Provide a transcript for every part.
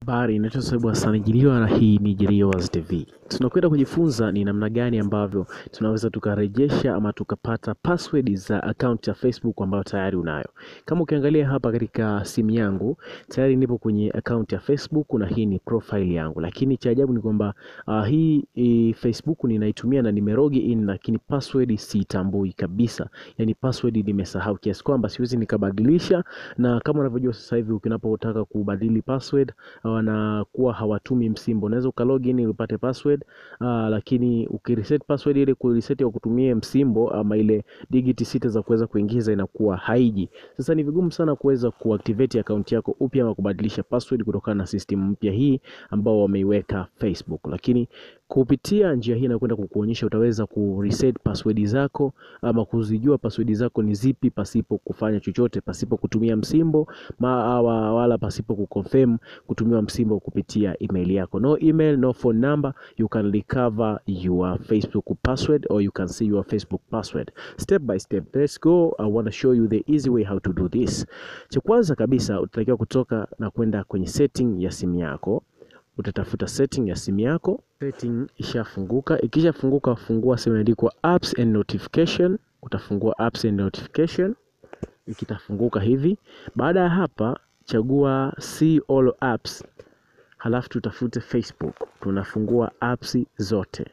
Habari, naitwa Swaibu Hassan Jiliwa na hii ni Jiliwa's TV. Tunakwenda kujifunza ni namna gani ambavyo tunaweza tukarejesha ama tukapata password za account ya Facebook ambayo tayari unayo. Kama ukiangalia hapa katika simu yangu, tayari nipo kwenye account ya Facebook na hii ni profile yangu. Lakini cha ajabu ni kwamba uh, hii i, Facebook ninaitumia na nimerogi in, lakini password siitambui kabisa. Yaani password nimesahau kiasi kwamba siwezi nikabadilisha, na kama unavyojua sasa hivi ukinapotaka kubadili password wanakuwa hawatumi msimbo. Unaweza ukalogin ili upate password uh, lakini ukireset password ile kureset kwa kutumia msimbo ama ile digit sita za kuweza kuingiza inakuwa haiji. Sasa ni vigumu sana kuweza kuactivate account yako upya ama kubadilisha password kutokana na system mpya hii ambao wameiweka Facebook, lakini kupitia njia hii nakwenda kukuonyesha utaweza kureset password zako ama kuzijua password zako ni zipi pasipo kufanya chochote, pasipo kutumia msimbo ma, wala pasipo kuconfirm kutumiwa msimbo kupitia email yako. No email, no phone number, you can recover your Facebook password or you can see your Facebook password step by step. Let's go. I want to show you the easy way how to do this. Cha kwanza kabisa utatakiwa kutoka na kwenda kwenye setting ya simu yako utatafuta setting ya simu yako. Setting ishafunguka. Ikishafunguka, fungua sehemu imeandikwa apps and notification. Utafungua apps and notification, ikitafunguka hivi. Baada ya hapa, chagua see all apps, halafu tutafute Facebook. Tunafungua apps zote.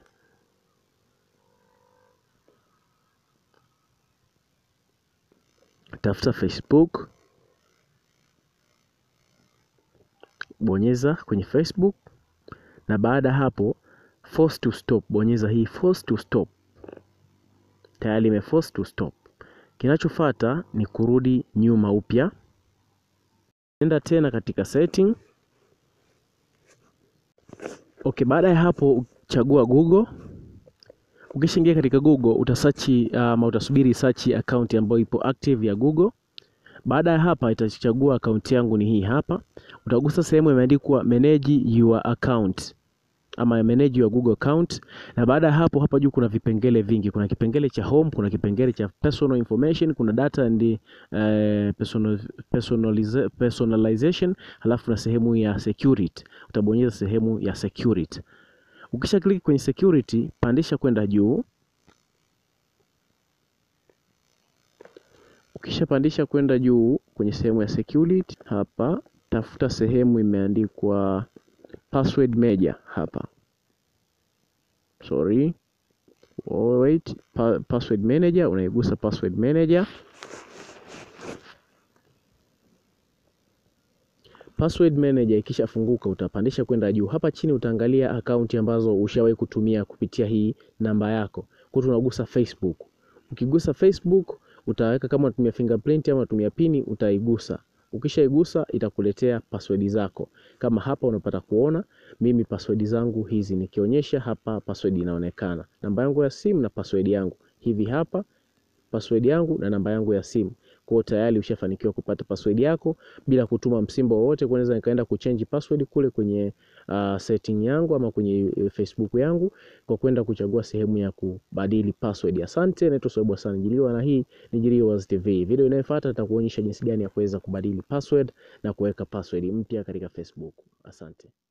Tafuta Facebook, bonyeza kwenye Facebook na baada hapo force to stop, bonyeza hii force to stop. Tayari ime force to stop. Kinachofuata ni kurudi nyuma upya, nenda tena katika setting. Okay, baada ya hapo chagua Google. Ukishaingia katika Google utasachi ama uh, utasubiri search account ambayo ipo active ya Google. Baada ya hapa itachagua akaunti yangu ni hii hapa. Utagusa sehemu imeandikwa manage your account ama manage your Google account, na baada ya hapo, hapa juu kuna vipengele vingi. Kuna kipengele cha home, kuna kipengele cha personal information, kuna data and uh, personal, personalize, personalization, halafu na sehemu ya security. Utabonyeza sehemu ya security. Ukisha click kwenye security, pandisha kwenda juu. Ukishapandisha kwenda juu kwenye sehemu ya security hapa, tafuta sehemu imeandikwa password manager hapa. Sorry. Oh, wait. Pa password manager, unaigusa password manager. Password manager ikishafunguka utapandisha kwenda juu. Hapa chini utaangalia akaunti ambazo ushawahi kutumia kupitia hii namba yako. Kwa hiyo tunagusa Facebook. Ukigusa Facebook utaweka kama unatumia fingerprint ama unatumia pini utaigusa. Ukishaigusa itakuletea password zako. Kama hapa unapata kuona mimi password zangu hizi, nikionyesha hapa password inaonekana, namba yangu ya simu na password yangu hivi hapa, password yangu na namba yangu ya simu. Kwa hiyo tayari ushafanikiwa kupata password yako bila kutuma msimbo wowote. Kwanza nikaenda kuchange password kule kwenye uh, setting yangu ama kwenye Facebook yangu kwa kwenda kuchagua sehemu ya kubadili password. Asante, naitwa Swaibu Hassan Jiliwa na hii ni Jiliwa's TV. Video inayofuata nitakuonyesha jinsi gani ya kuweza kubadili password na kuweka password mpya katika Facebook. Asante.